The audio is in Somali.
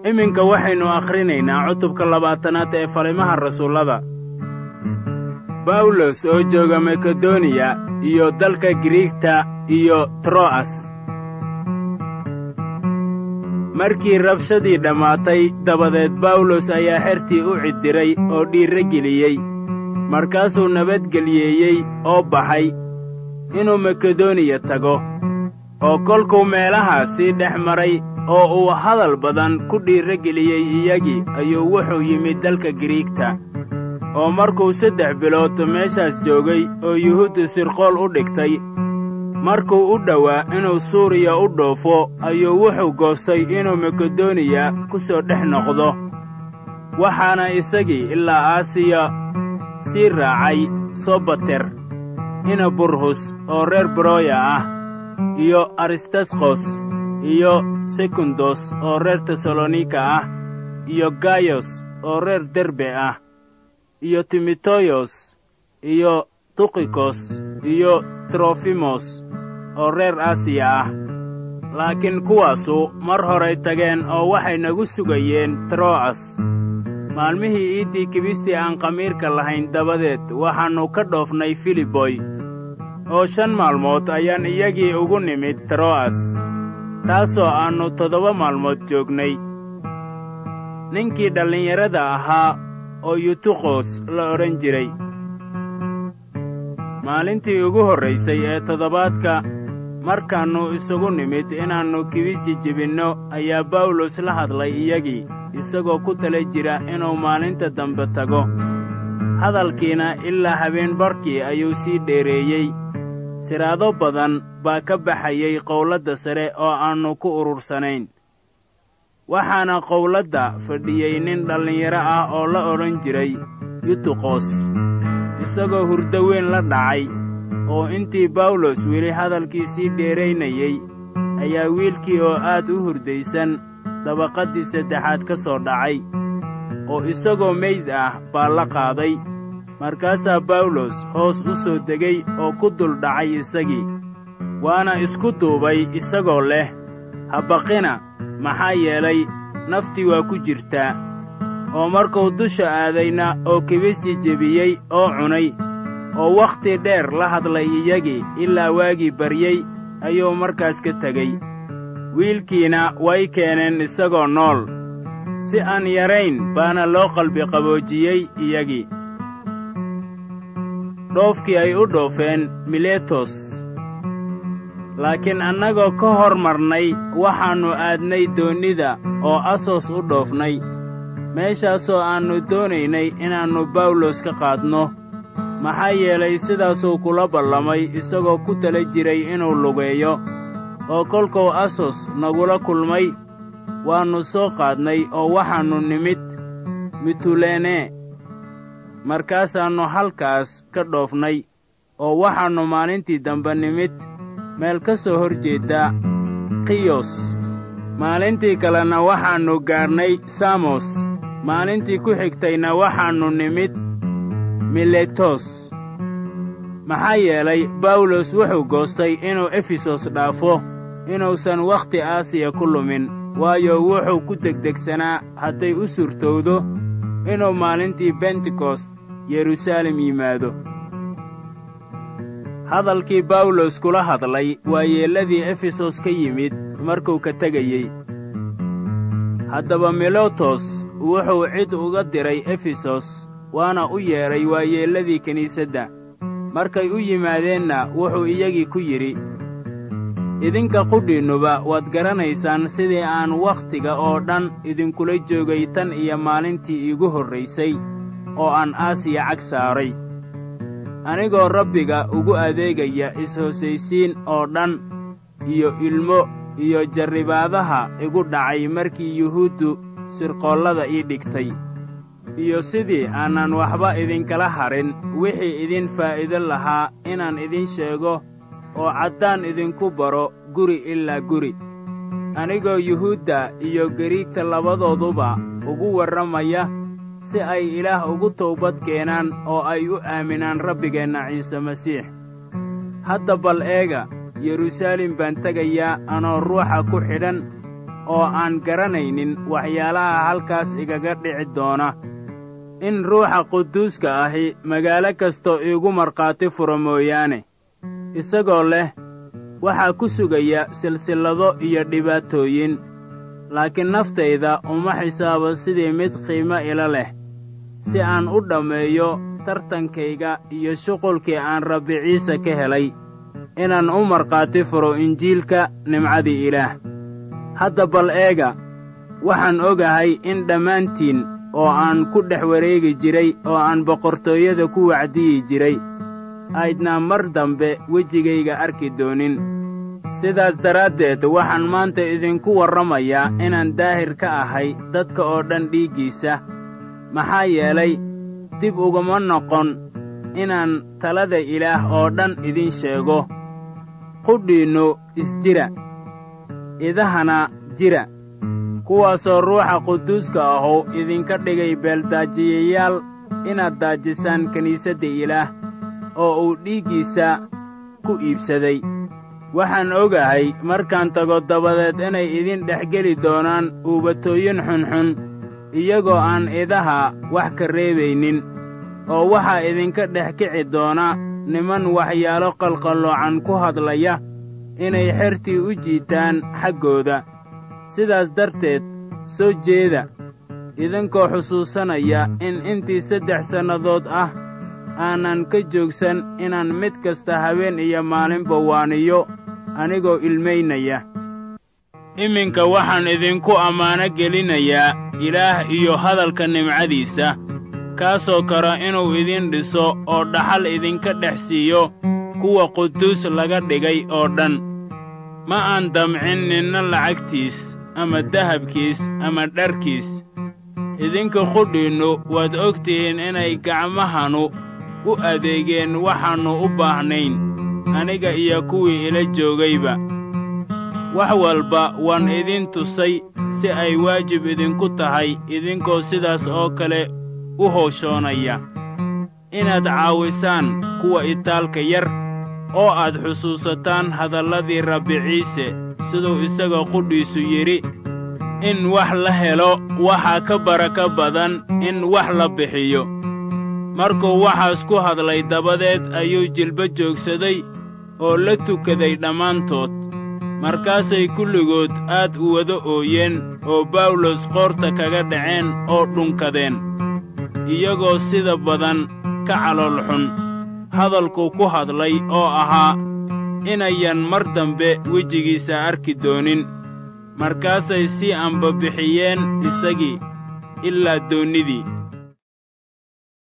iminka waxaynu akhrinaynaa cutubka labaatanaad ee falimaha rasuullada bawlos oo jooga makedoniya iyo dalka giriigta iyo tro'as markii rabshadii dhammaatay dabadeed bawlos ayaa xertii u ciddiray oo dhiirro geliyey markaasuu nabadgeliyeeyey oo baxay inuu makedoniya tago oo kolkuu meelahaas sii dhex maray oo uu hadal badan ku dhiirro geliyey iyagii ayuu wuxuu yimid dalka giriigta oo markuu saddex bilood meeshaas joogay oo yuhuudda sirqool u dhigtay markuu u dhowaa inuu suuriya u dhoofo ayuu wuxuu goostay inuu makedoniya ku soo dhex noqdo waxaana isagii ilaa aasiya sii raacay sobater ina burhus oo reer beroya ah iyo aristasqos iyo sekundos oo reer tesalonika ah iyo gayos oo reer derbe ah iyo timoteyos iyo tukikos iyo trofimos oo reer asiya ah laakiin kuwaasu mar horay tageen oo waxay nagu sugayeen tro'as maalmihii iiddii kibistii aan khamiirka lahayn dabadeed waxaannu ka dhoofnay filiboy oo shan maalmood ayaan iyagii ugu nimid tro'as taasoo aannu toddoba maalmood joognay ninkii dhallinyarada ahaa oo yutukhos la odhan jiray maalintii ugu horraysay ee toddobaadka markaannu isugu nimid inaannu kibis jijibinno ayaa bawlos la hadlay iyagii isagoo ku tala jira inuu maalinta dambe tago hadalkiina ilaa habeen barkii ayuu sii dheereeyey siraado badan baa ka baxayey qowladda sare oo aannu ku urursanayn waxaana qowladda fadhiyey nin dhallinyaro ah oo la odhan jiray yutuqos isagoo hurdo weyn la dhacay oo intii bawlos weli hadalkii sii dheeraynayey ayaa wiilkii oo aad u hurdaysan dabaqaddii saddexaad ka soo dhacay oo isagoo meyd ah baa la qaaday markaasaa bawlos hoos u soo degay oo ku dul dhacay isagii waana isku duubay isagoo leh habaqina maxaa yeelay naftii waa ku jirtaa oo markuu dusha aadayna oo kibis jijebiyey oo cunay oo wakhti dheer la hadlay iyagii ilaa waagii baryey ayuu markaas ka tegey wiilkiina way keeneen isagoo nool si aan yarayn baana loo qalbi qaboojiyey iyagii dhoofkii ay u dhoofeen miletos laakiin annagoo ka hor marnay waxaannu aadnay doonnida oo asos u dhoofnay meeshaasoo aannu doonaynay inaannu bawlos ka qaadno maxaa yeelay sidaasuu kula ballamay isagoo ku tala jiray inuu lugeeyo oo kolkuu asos nagula kulmay waannu soo qaadnay oo waxaannu nimid mitulene markaasaannu halkaas ka dhoofnay oo waxaannu maalintii dambe nimid meel ka soo hor jeedda kiyos maalintii kalena waxaannu gaadhnay samos maalintii ku xigtayna waxaannu nimid miletos maxaa yeelay bawlos wuxuu goostay inuu efesos dhaafo inuusan wakhti aasiya ku lumin waayo wuxuu ku degdegsanaa hadday u suurtowdo inuu maalintii bentekost yeruusaalem yimaado hadalkii bawlos kula hadlay waa yeelladii efesos ka yimid markuu ka tegayey haddaba milotos wuxuu cid uga diray efesos waana u yeedhay waayeelladii kiniisadda markay u yimaadeenna wuxuu iyagii ku yidhi idinka qudhiinnuba waad garanaysaan sidii aan wakhtiga oo dhan idinkula joogay tan iyo maalintii iigu horraysay oo aan aasiya cag saaray anigoo rabbiga ugu adeegaya is-hosaysiin oo dhan iyo ilmo iyo jarribaadaha igu dhacay markii yuhuuddu sirqoollada ii dhigtay iyo sidii aanan waxba idinkala harin wixii idin faa'iido lahaa inaan idin sheego oo caddaan idinku baro guri ilaa guri anigoo yuhuudda iyo gariigta labadooduba ugu warramaya si ay ilaah ugu towbad keenaan oo ay u aaminaan rabbigeenna ciise masiix hadda bal eega yeruusaalem baan tegayaa anoo ruuxa ku xidhan oo aan garanaynin waxyaalaha halkaas igaga dhici doona in ruuxa quduuska ahi magaalo kastoo iigu markhaati furo mooyaane isagoo leh waxaa ku sugaya silsillado iyo dhibaatooyin laakiin naftayda uma xisaabo sidii mid qiimo ila leh si aan u dhammeeyo tartankayga iyo shuqulkii aan rabbi ciise ka helay inaan u markhaati furo injiilka nimcadii ilaah hadda bal eega waxaan ogahay in dhammaantiin oo aan ku dhex wareegi jiray oo aan boqortooyada ku wacdiyi jiray aydnaa mar dambe wejigayga arki doonin sidaas daraaddeed waxaan maanta idinku warramayaa inaan daahir ka ahay dadka oo dhan dhiiggiisa maxaa yeelay dib uguma noqon inaan talada ilaah oo dhan idin sheego qudhiinnu isjira idahana jira kuwaasoo ruuxa quduuska ahow idinka dhigay beeldaajiyayaal inaad daajisaan kiniisadda ilaah oo uu dhiiggiisa ku iibsaday waxaan ogahay markaan tago dabadeed inay idin dhex geli doonaan uubatooyin xunxun iyagoo aan idaha wax ka reebaynin oo waxaa idinka dhex kici doona niman waxyaalo qalqalloocan ku hadlaya inay xertii u jiitaan xaggooda sidaas darteed soo jeeda idinkoo xusuusanaya in intii saddex sannadood ah aanan ka joogsan inaan mid kasta habeen iyo maalinba waaniyo anigoo ilmaynaya iminka waxaan idinku ammaano gelinayaa ilaah iyo hadalka nimcadiisa kaasoo kara inuu idin dhiso oo dhaxal idinka dhex siiyo kuwa quduus laga dhigay oo dhan ma aan damcin ninna lacagtiis ama dahabkiis ama dharkiis idinka qudhiinnu waad og tihiin inay gacmahanu u adeegeen waxaannu u baahnayn aniga iyo kuwii ila joogayba wax walba waan idin tusay si ay waajib idinku tahay idinkoo sidaas oo kale u howshoonaya inaad caawisaan kuwa itaalka yar oo aad xusuusataan hadalladii rabbi ciise siduu isaga qudhiisu yidhi in wax la helo waxaa ka baraka badan in wax la bixiyo markuu waxaas ku hadlay dabadeed ayuu jilba joogsaday oo la tukaday dhammaantood markaasay kulligood aad u wada ooyeen oo bawlos qoorta kaga dhaceen oo dhunkadeen iyagoo sida badan ka calool xun hadalkuu ku hadlay oo ahaa inayan mar dambe wejigiisa arki doonin markaasay sii ambabixiyeen isagii ilaa doonnidii